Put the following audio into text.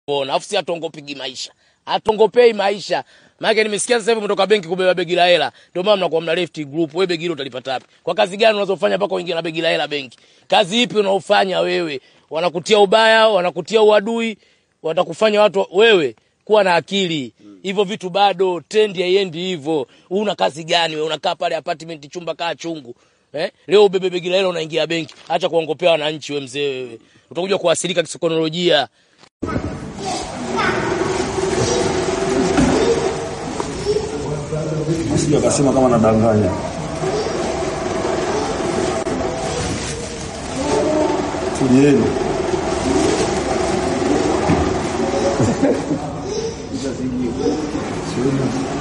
Ona, afu si atongopigi maisha. Atongopei maisha. Maana nimesikia sasa hivi mtoka benki kubeba begi la hela. Ndio maana mnakuwa mna left group. Wewe begi hilo utalipata wapi? Kwa kazi gani unazofanya mpaka uingie na begi la hela benki? Kazi ipi unaofanya wewe? Wanakutia ubaya, wanakutia uadui, watakufanya watu wewe kuwa na akili. Hivyo vitu bado trend haiendi hivyo. Una kazi gani wewe? Unakaa pale apartment chumba kaa chungu. Eh? Leo ubebe begi la hela unaingia benki. Acha kuongopea wananchi wewe mzee wewe. Utakuja kuasilika kisaikolojia. Sijui akasema kama nadanganya. Tulieni. Sioni.